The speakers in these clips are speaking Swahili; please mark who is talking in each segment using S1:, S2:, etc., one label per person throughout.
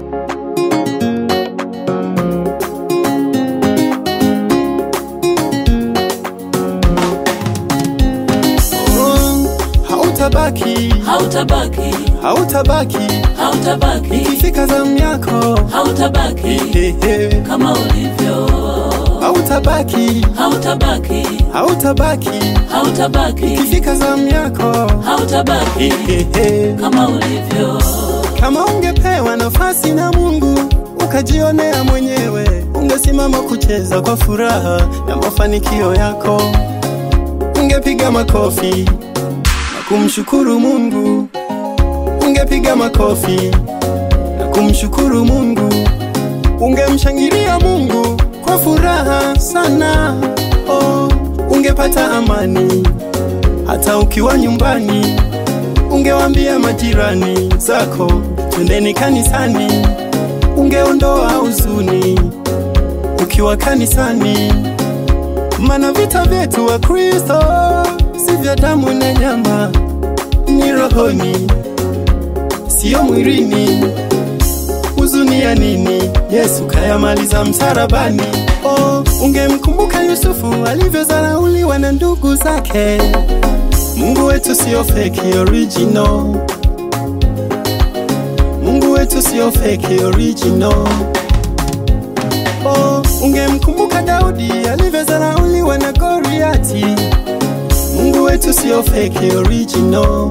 S1: Oh, hautabaki
S2: hautabaki
S1: hautabaki
S2: hautabaki
S1: ikifika zamu yako
S2: hautabaki
S1: Hehe.
S2: kama ulivyo
S1: hautabaki
S2: hautabaki
S1: hautabaki
S2: hautabaki
S1: ikifika zamu yako
S2: hautabaki
S1: Hehe.
S2: kama ulivyo
S1: kama ungepewa nafasi na mungu ukajionea mwenyewe ungesimama kucheza kwa furaha na mafanikio yako ungepiga makofi na kumshukuru mungu ungepiga makofi na kumshukuru mungu ungemshangilia mungu kwa furaha sana oh, ungepata amani hata ukiwa nyumbani ungewambia majirani zako twendeni kanisani ungeondoa huzuni ukiwa kanisani mana vita vyetu wa kristo si vya damu na nyama ni rohoni siyo mwilini huzuni ya nini yesu kayamaliza msarabani oh, ungemkumbuka yusufu alivyozarauliwa na ndugu zake mungu wetu siyo feki original mungu wetu siyo feki original oh, ungemkumbuka daudi alivyozarauliwa na goriati mungu wetu siyo feki original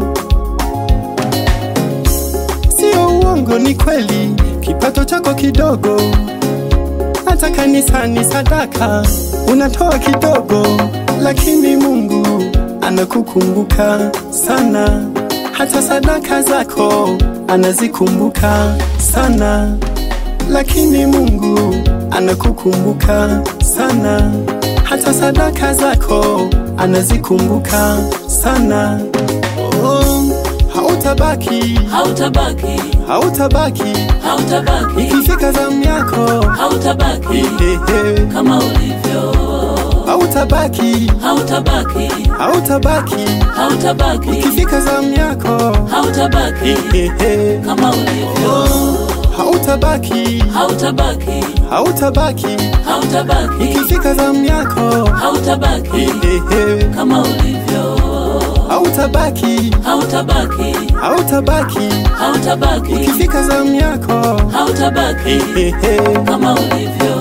S1: sio uongo ni kweli kipato chako kidogo hata kanisani sadaka unatoa kidogo lakini mungu anakukumbuka sana hata sadaka zako anazikumbuka sana lakini mungu anakukumbuka sana hata sadaka zako anazikumbuka sana oh, hautabaki
S2: hautabaki
S1: hautabaki
S2: hautabaki
S1: ikifika zamu yako
S2: hautabaki
S1: Hehe.
S2: kama ulivyo
S1: hautabaki
S2: hautabaki
S1: hautabaki
S2: hautabaki
S1: ikifika zamu yako
S2: hautabaki
S1: Hehe.
S2: kama ulivyo
S1: hautabaki
S2: hautabaki
S1: hautabaki
S2: hautabaki
S1: ikifika zamu yako
S2: hautabaki
S1: Hehe.
S2: kama ulivyo
S1: hautabaki
S2: hautabaki
S1: hautabaki
S2: hautabaki
S1: ikifika zamu yako
S2: hautabaki
S1: Hehe.
S2: kama ulivyo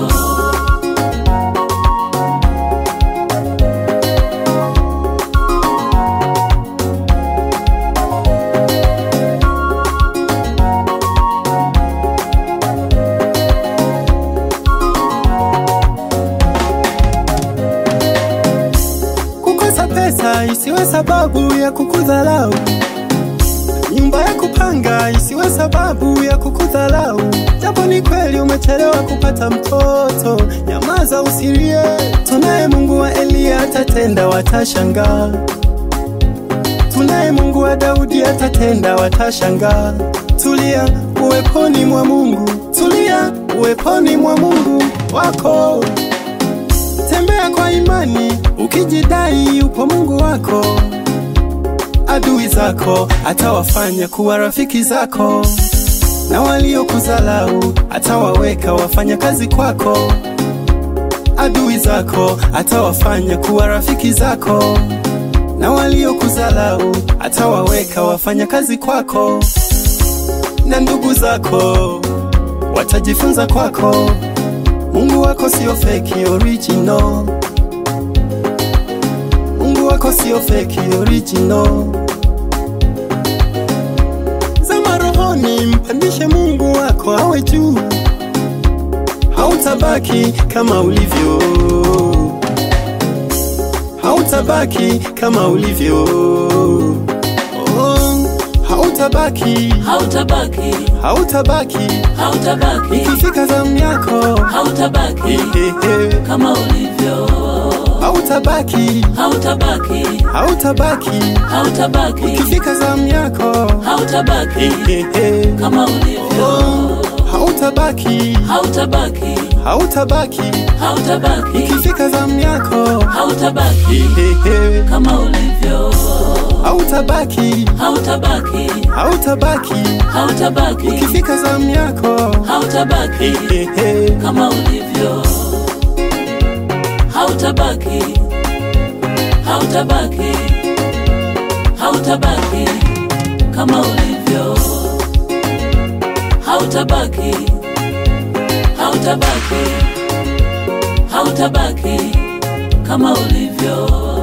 S1: kukosa pesa isiwe sababu ya kukudhalau nyumba ya kupanga isiwe sababu ya kukudhalau japo ni kweli umechelewa kupata mtoto nyamaza usilie tunaye mungu wa eliya atatenda watashangaa tunaye mungu wa daudi atatenda watashangaa tulia uweponi mwa mungu tulia uweponi mwa mungu wako tembea kwa imani ukijidai upo mungu wako adui zako atawafanya kuwa rafiki zako na waliokuzalau atawaweka wafanya kazi kwako adui zako atawafanya kuwa rafiki zako na waliokuzalau atawaweka wafanya kazi kwako na ndugu zako watajifunza kwako mungu wako sio feki original mungu wako sio feki original zama rohoni mpandishe mungu wako awe juu hautabaki kama ulivyo hautabaki kama ulivyo oh, hautabaki
S2: hautabaki
S1: hautabaki
S2: hautabaki
S1: ikifika zamu yako
S2: hautabaki
S1: Hehe.
S2: kama ulivyo
S1: hautabaki
S2: hautabaki
S1: hautabaki
S2: hautabaki
S1: ikifika zamu yako
S2: hautabaki
S1: Hehe.
S2: kama ulivyo
S1: hautabaki
S2: hautabaki
S1: hautabaki
S2: hautabaki
S1: ikifika zamu yako
S2: hautabaki
S1: Hehe.
S2: kama ulivyo
S1: hautabaki
S2: hautabaki
S1: hautabaki
S2: hautabaki
S1: ikifika zamu yako
S2: hautabaki
S1: Eh, eh.
S2: kama ulivyo, hautabaki, hautabaki, hautabaki kama ulivyo, hautabaki, hautabaki, hautabaki kama ulivyo.